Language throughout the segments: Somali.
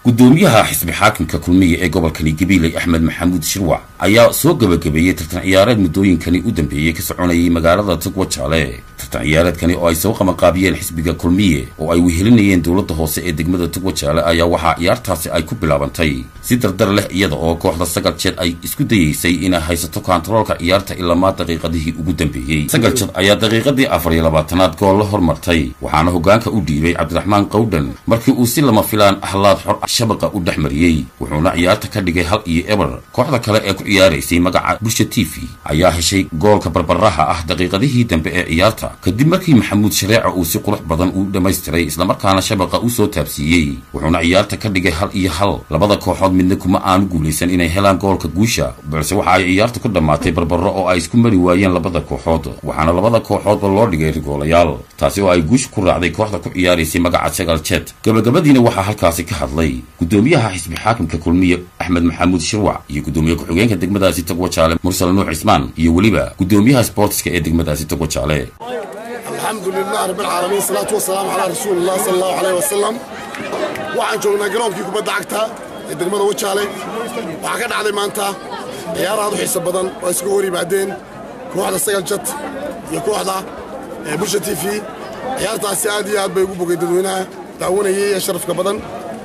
gudoomiyaha xisbi xaakimka kulmiya ee gobolkani gabiiley axmed maxamuud shirwac ayaa soo gebagabeeyey tartan ciyaareed muddooyinkani u dambeeyey ka soconayay magaalada tugwa jaale tartan ciyaareedkani oo ay soo qabanqaabiyeen xisbiga kulmiye oo ay wehelinayeen dowladda hoose ee degmada tugwa jaale ayaa waxaa ciyaartaasi ay ku bilaabantay si dardar leh iyada oo kooxda sagal jeed ay isku dayeysay inay haysato kontaroolka ciyaarta ilamaa daqiiqadihii ugu dambeeyey sagal jeed ayaa daqiiqadii afar iyo labaatanaad gool la hormartay waxaana hoggaanka u dhiibay cabdiraxmaan qawdhan markii uu si lama filaan ahlaad xor shabaqa u dhex mariyey wuxuuna ciyaarta ka dhigay hal iyo eber kooxda kale ee ku ciyaaraysay magaca bulsha t v ayaa heshay goolka barbaraha ah daqiiqadihii dambe ee ciyaarta kadib markii maxamuud shareeca uu si qurux badan u dhammaystiray islamarkaana shabaqa u soo taabsiiyey wuxuuna ciyaarta ka dhigay hal iyo hal labada kooxood midna kuma aanu guulaysan inay helaan goolka guusha balse waxa ay ciyaartu ku dhammaatay barbaro oo ay isku mari waayeen labada kooxood waxaana labada kooxoodba loo dhigay rigoolayaal taasi oo ay guusha ku raacday kooxda ku ciyaaraysay magaca sagal jet gabagabadiina waxaa halkaasi ka hadlay gudoomiyaha xisbi xaakimka kulmiye axmed maxamuud shirwac iyo gudoomiye ku-xigeenka degmadaasi togwa jaale mursal nuux cismaan iyo weliba gudoomiyaha sboortiska ee degmadaasi togwa jaale alxamdu lilah rabbilcaalamiin salaatu wasalaamu calaa rasuulilah sala allahu caleyh wasalam waxaan joognaa garoonkii kubadda cagta ee degmada wajaale waxaa ka dhacday maanta ciyaar aad u xiiso badan oo isuga hor yimaadeen kooxda sagal jad iyo kooxda bulsha t v ciyaartaasi aad iyo aad bay ugu bogay dadweynaha daawanayay ee sharafka badan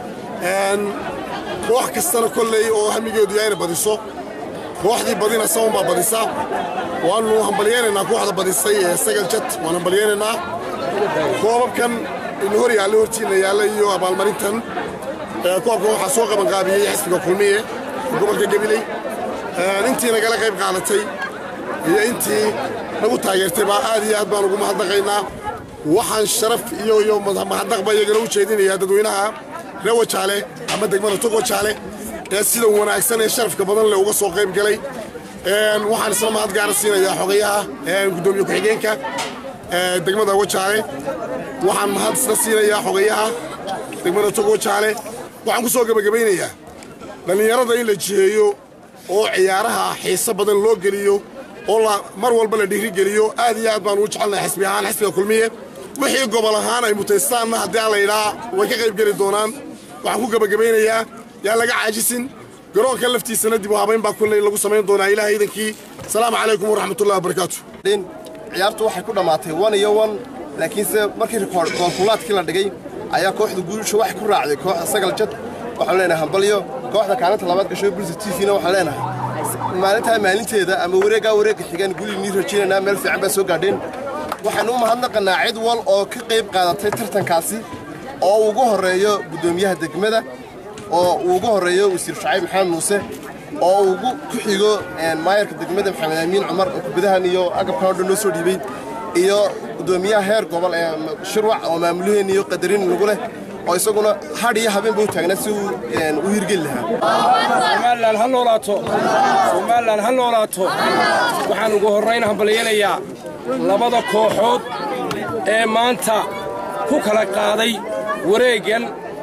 koox kastana kolley oo hamigeedu yahay inay badiso kooxdii badina sawan baa badisa waannu hambalyaynaynaa kooxda badisay ee sagal jad waan hambalyaynaynaa koobabkan inu hor yaalla hortiinna yaalla iyo abaalmarintan koobkan waxaa soo qabanqaabiyey xisbiga kulmiye gobolka gabiley intii nagala qayb qaadatay iyo intii nagu taageertay baa aad iyo aad baan ugu mahadnaqaynaa waxaan sharaf iyo iyo mahadnaqba iyagana u jeedinayaa dadweynaha reer wajaale ama degmada tog wajaale ee sida wanaagsan ee sharafka badan leh uga soo qayb galay waxaan isla mahad gaara siinayaa xogayaha gudoomiye ku-xigeenka degmada wajaale waxaan mahad isla siinayaa xogayaha degmada tog wajaale waxaan ku soo gebagabaynayaa dhallinyarada in la jiheeyo oo ciyaaraha xiiso badan loo geliyo oo mar walba la dhiirigeliyo aad iyo aad baan ugu jecelnahay xisbi ahaan xisbiga kulmiye wixii gobol ahaan ay mutaystaanna haddii aan la idhaa way ka qayb geli doonaan waxaan ku gebagabaynayaa yaa laga caajisin garoonka laftiisana dib u habayn baa kulley lagu samayn doonaa ilaah iidankii asalaamu calaykum waraxmatullahi wabarakaatu ciyaartu waxay ku dhammaatay wan iyo wan laakiinse markii goolkulaadkii la dhigay ayaa kooxda guusha waxay ku raacday kooxda sagal jad waxaan leenahay hambalyo kooxda kaalinta labaad gasho bulsa t v-na waxaan leenahay maalintaa maalinteeda ama wareeggaa wareegga xigaan gulinii rajaynaynaa meel fiican baa soo gaadheen waxaanu u mahadnaqannaa cid wal oo ka qayb qaadatay tartankaasi oo ugu horreeyo guddoomiyaha degmada oo uu ugu horreeyo wasiir shacayb maxamed muuse oo ugu ku xigo maayarka degmada maxamed amiin cumar oo kubadahan iyo agabkan o dhan noo soo dhiibay iyo guddoomiyaha heer gobol ee shirwac oo maamulaheen iyo qadarin nagu leh oo isaguna hadh iyo habeenba u taagnaa si uu u hirgeli lahaa ha noolaato somalilan ha noolaato waxaan ugu horrayn hambalyanayaa labada kooxood ee maanta ku kala qaaday wareeggan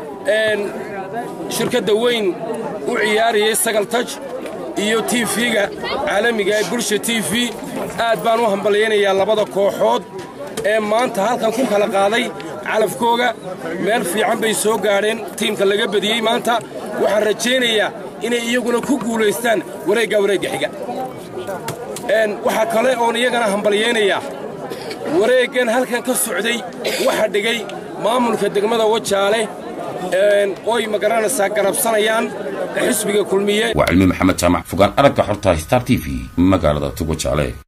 shirkadda weyn u ciyaarayay sagal taj iyo tiifiga caalamiga ee bulsha t v aad baan u hambalyaynayaa labada kooxood ee maanta halkan ku kala qaaday calafkooga meel fiican bay soo gaadheen tiimka laga badiyey maanta waxaan rajaynayaa inay iyaguna ku guulaystaan wareegga wareegga xiga waxaa kale oon iyagana hambalyaynayaa wareeggan halkan ka socday waxa dhigay maamulka degmada wajaale oy magaranaysaa garabsanayaan xisbiga kulmiye waa cilmi maxamed jaamac fogaan aragga xorta star t v magaalada tugwa jaale